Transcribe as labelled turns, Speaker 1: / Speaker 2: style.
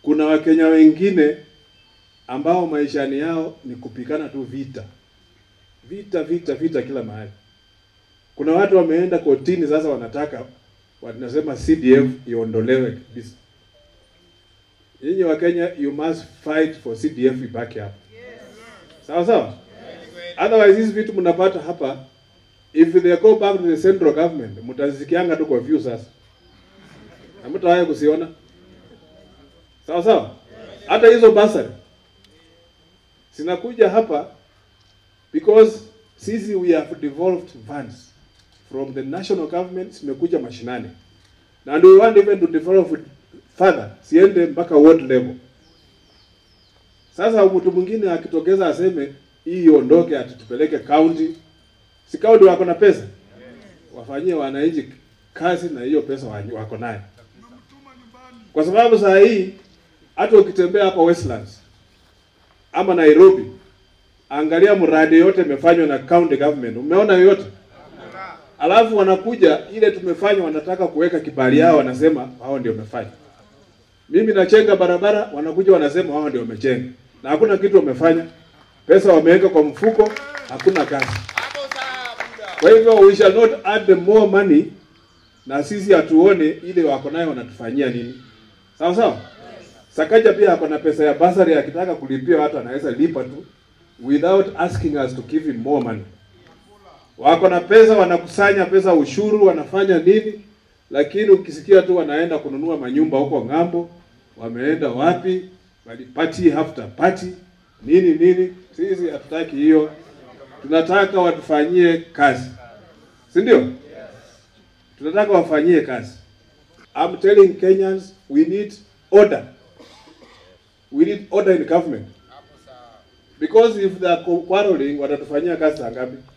Speaker 1: Kuna Wakenya wengine ambao maishani yao ni kupigana tu vita, vita vita vita kila mahali. Kuna watu wameenda kotini sasa, wanataka wanasema CDF iondolewe kabisa. Nyinyi wa Kenya, you must fight for CDF ibaki hapa, sawa sawa. Otherwise hizi vitu mnapata hapa, if they go back to the central government, mtazisikianga tu kwa view sasa, na mtawahi kusiona, sawa sawa. Hata hizo basari zinakuja hapa because sisi we have devolved funds from the national government zimekuja mashinani and we want even to develop it further, siende mpaka ward level. Sasa mtu mwingine akitokeza aseme hii iondoke, atutupeleke county, si county wako na pesa, wafanyie wananchi kazi na hiyo pesa wa- wako nayo, kwa sababu saa hii hata ukitembea hapa Westlands ama Nairobi, angalia mradi yote imefanywa na county government, umeona yoyote? Alafu wanakuja ile tumefanya, wanataka kuweka kibali yao, wanasema hao ndio wamefanya. Mimi nachenga barabara, wanakuja wanasema hao ndio wamechenga, na hakuna kitu wamefanya. Pesa wameweka kwa mfuko, hakuna kazi. Kwa hivyo we shall not add more money, na sisi hatuone ile wako nayo wanatufanyia nini. Sawa sawa. Sakaja pia ako na pesa ya basari, akitaka kulipia watu anaweza lipa tu without asking us to give him more money. Wako na pesa, wanakusanya pesa ushuru, wanafanya nini, lakini ukisikia tu wanaenda kununua manyumba huko ng'ambo, wameenda wapi, bali party after party, nini nini. Sisi hatutaki hiyo, tunataka watufanyie kazi, si ndio? Tunataka wafanyie kazi. I'm telling Kenyans we need order. We need order in government. Because if they are quarreling watatufanyia kazi saa ngapi?